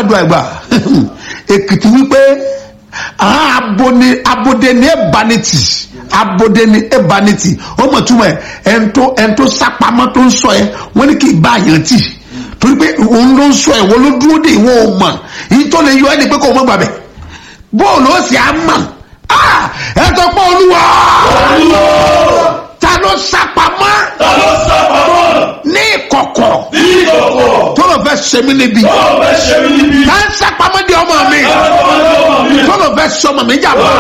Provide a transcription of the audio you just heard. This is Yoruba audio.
aládùn àgbà èkìtì wípé àwọn abode abode ní ẹ̀bánitì abode ní ẹ̀bánitì ó mọ̀ túmọ̀ ẹ̀ ẹ̀ńtó ẹ̀ńtó sápamọ́ tó ń sọ ẹ̀ wọ́n ní kì í bá àyàn tì torí pé òun ló ń sọ ẹ̀ wọ́n ló dúró dé ìwọ̀n ò mọ̀ yìí tó lè yọ ẹ́ ní pé kò mọ̀ gbàbẹ̀ bóòlù ó sì á mọ̀ ẹ̀ tó pọ̀ olúwa ta ló sápamọ́ ta ló sábàmọ́ ní ìkọ̀kọ̀ ní ìkọ̀kọ̀ tó lọ fẹ́ ṣe mí níbi tó fẹ́ ṣe mí níbi ta ń sápamọ́ di ọmọ mi ọmọdé ọmọ mi tó lọ fẹ́ ṣe ọmọ mi jàmbá